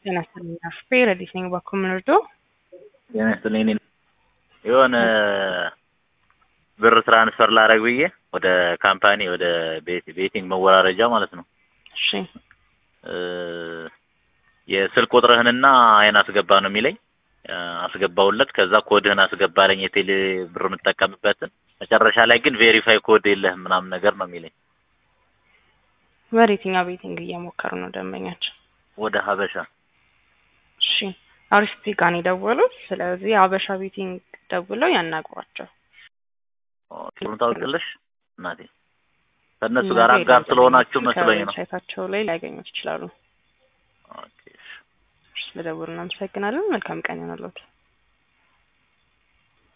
ጤና ይስጥልኝ አስፌ ረዲት ነኝ ባኮ ምንርዶ ጤና ይስጥልኝ እኔ የሆነ ብር ትራንስፈር ላደርግ ብዬ ወደ ካምፓኒ ወደ ቤቲንግ መወራረጃ ማለት ነው እሺ የስልክ ቁጥርህንና አይን አስገባ ነው የሚለኝ አስገባውለት ከዛ ኮድህን አስገባለኝ የቴሌ ብር የምጠቀምበትን መጨረሻ ላይ ግን ቬሪፋይ ኮድ የለህም ምናምን ነገር ነው የሚለኝ ወደ የትኛው ቤቲንግ እየሞከሩ ነው ደንበኛችን ወደ ሀበሻ እሺ አሪስቲ ጋር ነው የደወሉት ስለዚህ ሀበሻ ቤቲንግ ደውለው ያናግሯቸው ሩን ታውቂያለሽ እናቴ ከእነሱ ጋር አጋር ስለሆናችሁ መስሎኝ ነው ሳይታቸው ላይ ሊያገኙት ይችላሉ ኦኬ ስለደውሉ እናመሰግናለን መልካም ቀን ይሆንልዎት